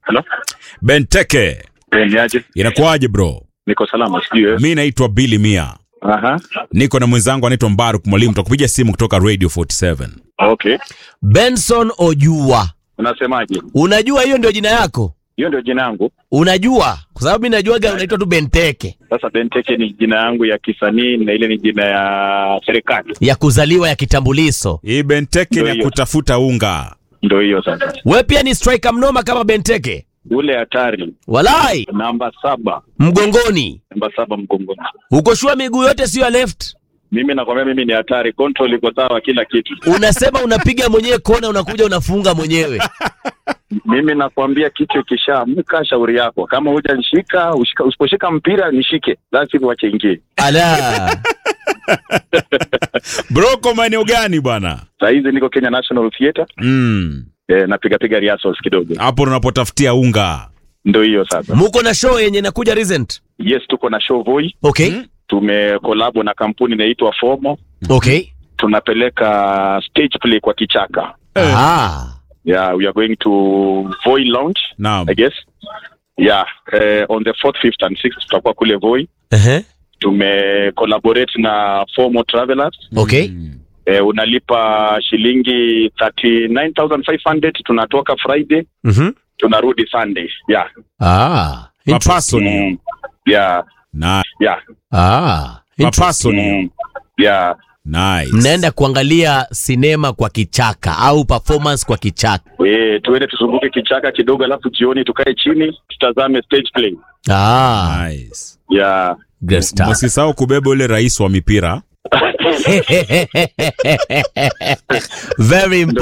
Hello? Benteke, Eh, niaje? inakuwaje bro? Niko salama sijui wewe. Mi naitwa Billy Mia, Aha. niko na mwenzangu anaitwa Mbaruk Mwalimu, tutakupiga simu kutoka Radio 47. Okay. Benson Ojua. Unasemaje? Unajua hiyo ndio jina yako? Hiyo ndio jina yangu. Unajua? Kwa sababu mimi najuaga unaitwa tu Benteke Sasa Benteke ni jina yangu ya kisanii na ile ni jina ya serikali. ya kuzaliwa ya kitambulisho. Hii Benteke Ndio ni ya hiyo. kutafuta unga. Ndio hiyo sasa. We pia ni striker mnoma kama Benteke. Ule hatari Walai, namba saba. mgongoni. Namba saba mgongoni. Uko shua miguu yote sio ya left. Mimi nakwambia mimi ni hatari. Control iko sawa kila kitu. Unasema unapiga mwenyewe kona unakuja unafunga mwenyewe. Mimi nakwambia kichwa kishaamka, shauri yako. Kama hujanishika, ushika- usiposhika mpira nishike. Lazima wache ingie. Ala. Bro, kwa maeneo gani bwana? Saa hizi niko Kenya National Theatre. Mm, Eh, napiga piga rehearsals kidogo. hapo unapotafutia unga. Ndio hiyo sasa. Muko na show yenye inakuja recent. Yes, tuko na show Voi. Okay. Tumekolabo na kampuni inaitwa Fomo. Okay. tunapeleka stage play kwa kichaka Ah. yeah we are going to voi lounge Naam. i guess yeah uh, on the 4th 5th and 6th tutakuwa kule voi Ehe. tume collaborate na Fomo Travelers Okay. eh, unalipa shilingi 39500 tunatoka friday Mhm. tunarudi sunday yeah Ah. Mapaso ni mm. yeah na yeah Ah. mapaso ni mm. yeah nice. Mnaenda kuangalia sinema kwa kichaka au performance kwa kichaka. eh tuende tuzunguke kichaka kidogo alafu jioni tukae chini tutazame stage play Ah. Nice. yeah Great stuff. Msisahau kubeba ule rais wa mipira. Very important.